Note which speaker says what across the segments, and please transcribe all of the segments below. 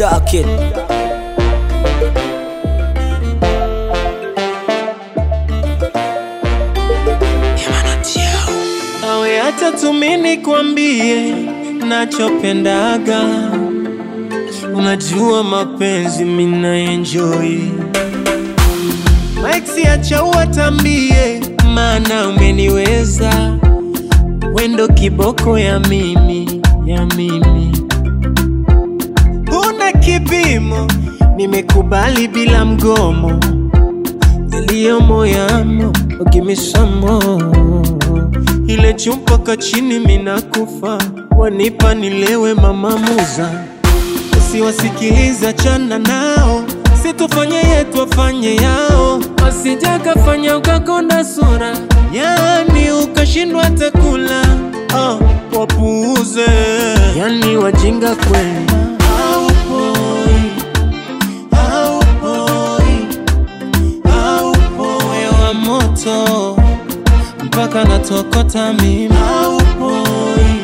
Speaker 1: Dark it.
Speaker 2: awe hata tumini kwambie nachopendaga unajua mapenzi mina enjoy Maxi acha uwatambie maana umeniweza wendo kiboko ya mimi ya mimi una kipimo nimekubali bila mgomo yaliyomo yamo ukimisamo ile chumpaka chini minakufa wanipa nilewe mama muza usiwasikiliza chana nao situfanye yetu wafanye yao wasijakafanya ukakonda sura yani ukashindwa takula oh, wapuuze yani wajinga kweli Haupoi, haupoi, haupoi. Moyo wa moto mpaka natokota mimi haupoi,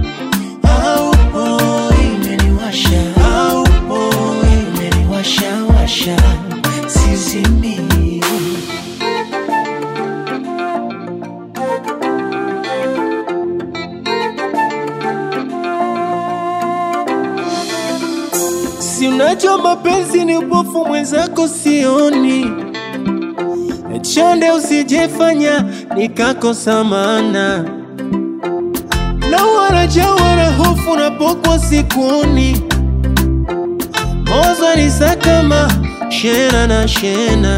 Speaker 2: haupoi, umeniwasha haupoi, umeniwasha washa sizimi si unajua mapenzi ni upofu mwenzako sioni chonde usijefanya nikakosa maana na waraja wana hofu napokwa sikuoni mozo ni sakama shena na shena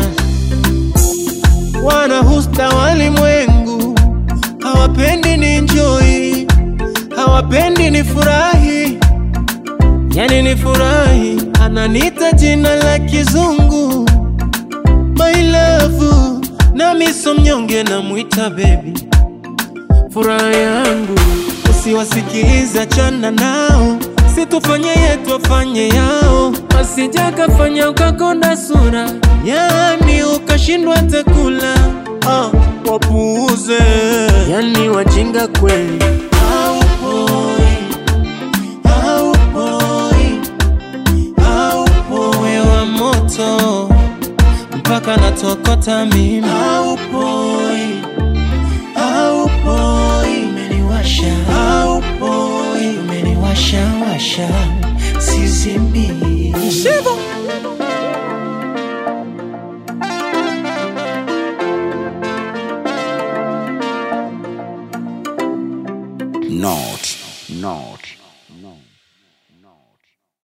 Speaker 2: wana husta walimwengu hawapendi ni njoi hawapendi ni furahi yani ni furahi ananita jina la kizungu my love nami so mnyonge namwita bebi furaha yangu usiwasikiliza chana nao situfanye yetu wafanye yao wasijakafanya ukakonda sura yani ukashindwa takula oh, wapuuze yani wajinga kweli haupoi haupoi haupoi Moyo wa moto mpaka natokota mimi haupoi haupoi umeniwasha haupoi umeniwasha washa sizimi Shivo.
Speaker 3: Not, not, not, not.